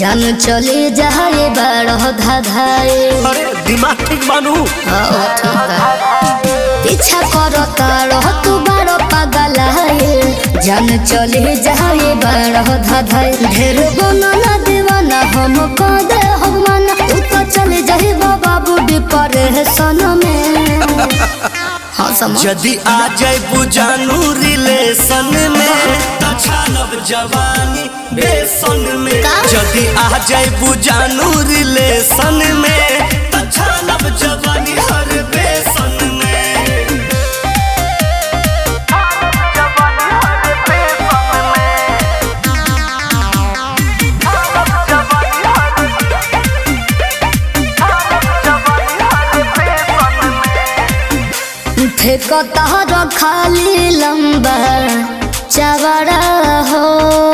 जान चली जाए बड़ धाधाए अरे दिमाग ठीक बानू हाँ, ठीक बा। पीछा करता रह तू बड़ पागल है जान चली जाए बड़ धाधाए ढेर बनना दीवाना हम कह दे हम माना तू तो चली जाए बाबू विपरे सन में हाँ समझ यदि आ जाए बुझानू रिलेशन में त छानब जवानी बेसन में का? यदि आ जाए बुझानू रिलेशन में त छानब जवानी हर बेसन में फेंकता र खाली लंबा चवड़ा हो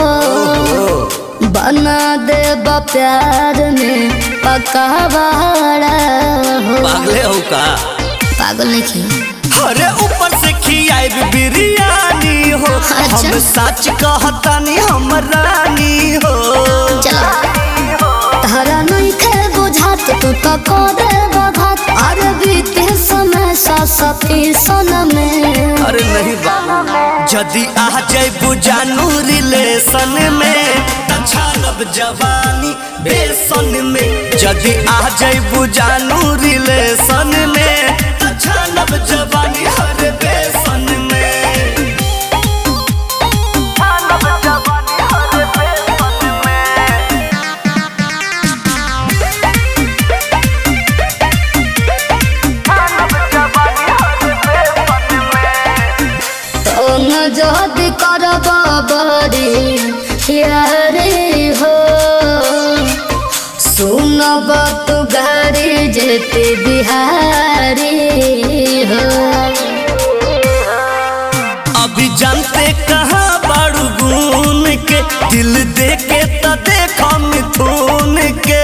बना दे प्यार में पकावाड़ा हो पागले हो का पागल नहीं अरे ऊपर से खियाई बिरयानी हो अच्छा। हम सच कहतानी हम रानी हो चलो तारा नहीं खे बुझात तू तो को दे बघात अरे बीते समय सा सती सन में अरे नहीं बाबू यदि आ जाए बुझानू रिलेशन में त छानब जवानी बेसन में यदि आ जाए बुझानू रिलेशन में त छानब जवानी हर बेसन में तोन जद करब बड़ी यारे हो सुनब तू गाड़ी जेते बिहारी हो अभी जानते कहाँ बारू गुन के दिल दे के त देखो मिथुन के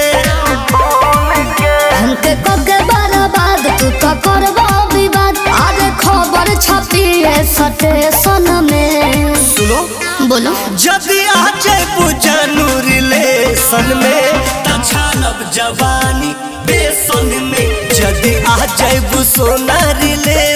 हमके कगे बर्बाद तू तो करब विवाद आज खबर छपी है स्टेशन में सुनो बोलो यदि आ जाए बुझानू रिलेशन में त छानब जवानी बेसन में यदि आ जाए सोना रिलेशन